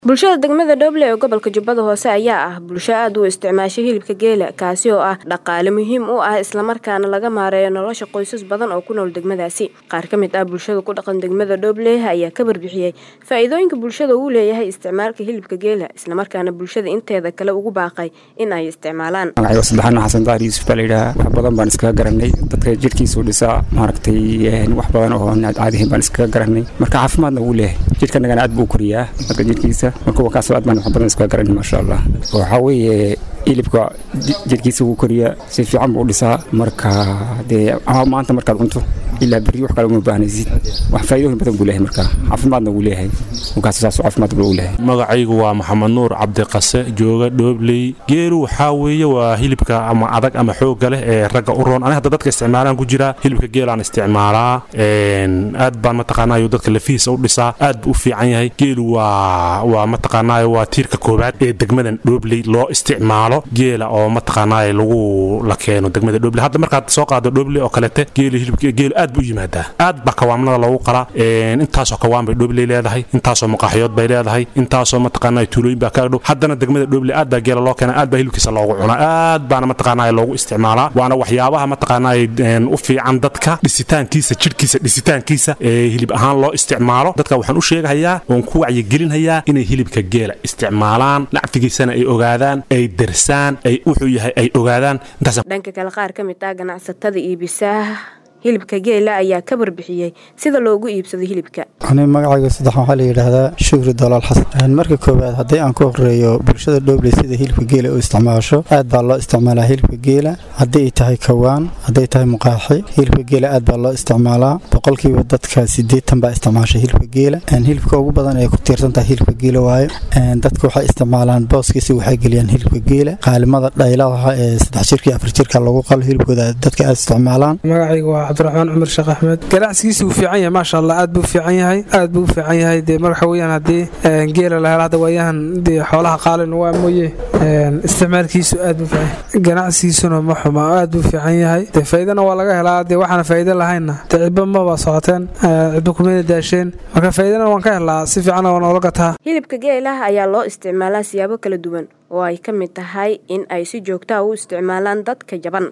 bulshada degmada dhoble ee gobolka jubbada hoose ayaa ah bulsho aad u isticmaasha hilibka geela kaasi oo ah dhaqaale muhiim u ah islamarkaana laga maareeyo nolosha qoysas badan oo ku nool degmadaasi qaar ka mid ah bulshada ku dhaqan degmada dhoble ayaa ka barbixiyey faa-iidooyinka bulshada uu leeyahay isticmaalka hilibka geela islamarkaana bulshada inteeda kale ugu baaqay in ay isticmaalaan magacayga saddexaadna xasan dahar yuusuf baa layidhaha wax badan baan iskaga garanay dadka jidhkiisuu dhisaa maaragtay wax badan oo caadihin baan iskaga garanay marka caafimaadna wuu leeyahay jidhkanagana aad buu u koriyaa dadka jidhkiisa marka wakaasoo aad baan wax badan iskaga garanay maasha allah waxaa weeye hilibka jidhkiisa wuu koriyaa si fiican buu u dhisaa marka dee maanta markaad cunto ilaa berri wax kale uma baahnaysid wax faa'iidooyin badan buu leeyahay marka caafimaadna wuu leeyahay wakaas saas caafimaad buu leeyahay magacaygu waa maxamed nuur cabdiqase jooga dhoobley geelu waxaa weeye waa hilibka ama adag ama xoogga leh ee ragga u roon ani hadda dadka isticmaalaan ku jira hilibka geelaan isticmaalaa aad baan mataqaanayo dadka lafihiisa u dhisaa aad buu u fiican yahay geelu waa waa mataqaanayo waa tiirka koowaad ee degmadan dhoobley loo isticmaalo geela oo mataqaanayo lagu la keeno degmada dhoobley hadda markaad soo qaado dhoobley oo kalete geelu hilibka geelu aad buu u yimaadaa aad baa kawaamnada loogu qalaa intaasoo kawaan bay dhoobley leedahay intaasoo maqaaxyood bay leedahay intaasoo mataqaanayo tuulooyin baa kaaga dhow haddana degmada dhoobley aad baa geela loo keena aad baa hilibkiisa loogu cunaa aad baana mataqaanayo loogu isticmaalaa waana waxyaabaha mataqaanayo u fiican dadka dhisitaankiisa jidhkiisa dhisitaankiisa ee hilib ahaan loo isticmaalo dadka waxaan u sheegahayaa oon ku wacyigelinhayaa inay hilibka geela isticmaalaan lacfigiisana ay ogaadaan ay darsaan ay wuxuu yahay ay ogaadaan dhanka kale qaar ka mid ah ganacsatada iibisaah hilibka geela ayaa ka barbixiyey sida loogu iibsado hilibka ani magacayga saddex waxaa la yidhaahdaa shukri dolaal xasan marka koowaad haddii aan ku horeeyo bulshada dhoobley sida hilibka geela u isticmaasho aad baa loo isticmaalaa hilibka geela haddii ay tahay kawaan hadday tahay muqaaxi hilibka geela aad baa loo isticmaalaa boqolkiiba dadka sideetan baa isticmaasha hilibka geela hilibka ugu badan ee ku tiirsan tahay hilibka geela waayo dadka waxay isticmaalaan booskiisa waxay geliyaan hilibka geela qaalimada dhaylaha ee saddex jirka iyo afar jirka lagu qalo hilibkooda dadka aad isticmaalaan cabdiraxmaan cumar sheekh axmed ganacsigiisa wuu fiican yahay maasha allah aad buu fiican yahay aad buu u fiican yahay dee marwaxa weyaan haddii geela la helo hadda waayahan dee xoolaha qaalin waa mooye isticmaalkiisu aad buu fiican ganacsigiisuna ma xuma aad buu fiican yahay dee faa'iidana waa laga helaa dee waxaana faa'iido lahaynna dee cidba maba socoteen cidba kumana daasheen marka faa'iidana waan ka helaa si fiican waa noola gataa hilibka geelaha ayaa loo isticmaalaa siyaabo kala duwan oo ay ka mid tahay in ay si joogtaa u isticmaalaan dadka jaban